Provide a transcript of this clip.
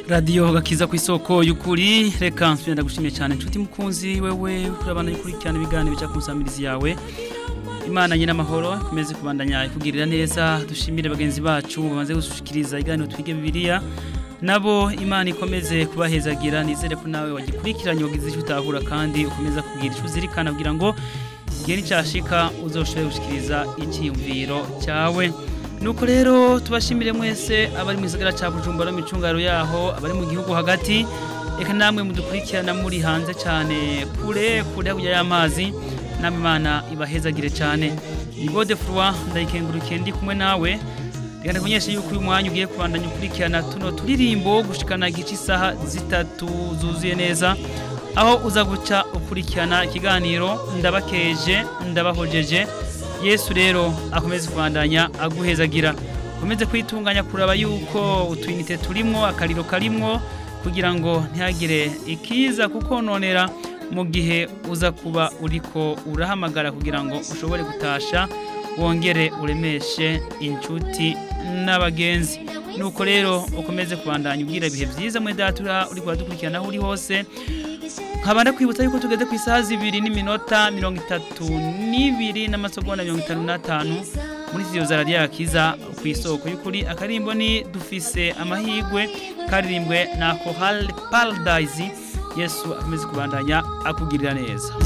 radiyo gakiza ku isoko y'ukuri reka nsubira ndagushimiye cyane inshuti mukunzi wewe urabana ukurikirana ibiganiro bica ku nsamirizi yawe imana nyine amahoro ikomeze kubandanya ikugirira neza dushimire bagenzi bacu bamaze gushikiriza iganiro twige bibiliya nabo imana ikomeze kubahezagira nizere ko nawe wagikurikiranye wagize icyo utahura kandi ukomeza kugira icyo uzirikana kugira ngo igihe nicyashika uzoshobore gushikiriza icyiyumviro cyawe nuko rero tubashimire mwese abari mu gisagara cya bujumbura mu micungaro yaho abari mu gihugu hagati reka namwe mudukurikirana muri hanze cyane kure kure hakurya y'amazi namwe imana ibahezagire cyane ni gode furwa ndayikengurukiye ndi kumwe nawe reka ndakumenyeshe yuko uyu mwanya ugiye kubandanya ukurikirana tuno turirimbo gushikana igice isaha zitatu zuzuye neza aho uza guca ukurikirana ikiganiro ndabakeje ndabahojeje yesu rero akomeze kubandanya aguhezagira ukomeze kwitunganya kuraba yuko utuyinite turimwo akariro karimwo kugira ngo ntihagire ikiza kukononera mu gihe uza kuba uriko urahamagara kugira ngo ushobore gutasha wongere uremeshe inshuti n'abagenzi nuko rero ukomeze kubandanya ubwira ibihe byiza muri datura uri kubadukurikirana aho uri hose nkaba ndakwibutsa yuko tugeze ku isaha zibiri n'iminota mirongo itatu n'ibiri n'amasegonda mirongo itanu n'atanu muri studio za radiyo yakiza ku isoko y'ukuri akarimbo ni dufise amahirwe karirimbwe na kohal paradise yesu akomeze kubandanya akugirira neza